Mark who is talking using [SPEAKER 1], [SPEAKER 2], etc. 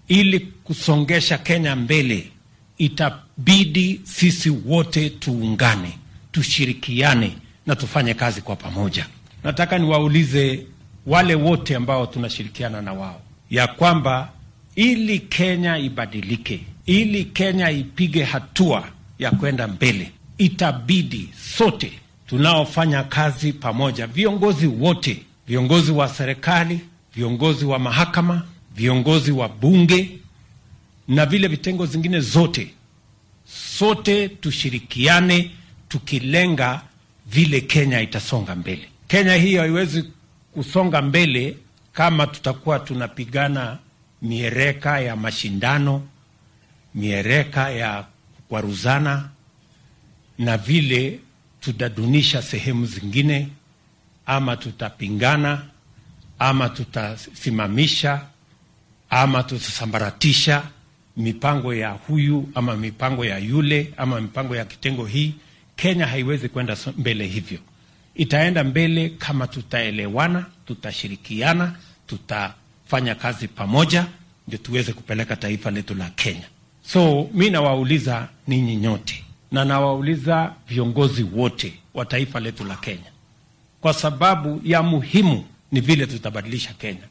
[SPEAKER 1] ili kusongesha Kenya mbele, itabidi sisi wote tuungane, tushirikiane na tufanye kazi kwa pamoja. Nataka niwaulize wale wote ambao tunashirikiana na wao ya kwamba ili Kenya ibadilike, ili Kenya ipige hatua ya kwenda mbele, itabidi sote tunaofanya kazi pamoja, viongozi wote, viongozi wa serikali, viongozi wa mahakama, viongozi wa bunge na vile vitengo zingine zote, sote tushirikiane tukilenga vile Kenya itasonga mbele. Kenya hii haiwezi kusonga mbele kama tutakuwa tunapigana miereka ya mashindano, miereka ya kwaruzana na vile tutadunisha sehemu zingine, ama tutapingana, ama tutasimamisha, ama tutasambaratisha mipango ya huyu ama mipango ya yule ama mipango ya kitengo hii. Kenya haiwezi kwenda mbele hivyo. Itaenda mbele kama tutaelewana, tutashirikiana, tutafanya kazi pamoja, ndio tuweze kupeleka taifa letu la Kenya. So mi nawauliza ninyi nyote na nawauliza viongozi wote wa taifa letu la Kenya, kwa sababu ya muhimu ni vile tutabadilisha Kenya.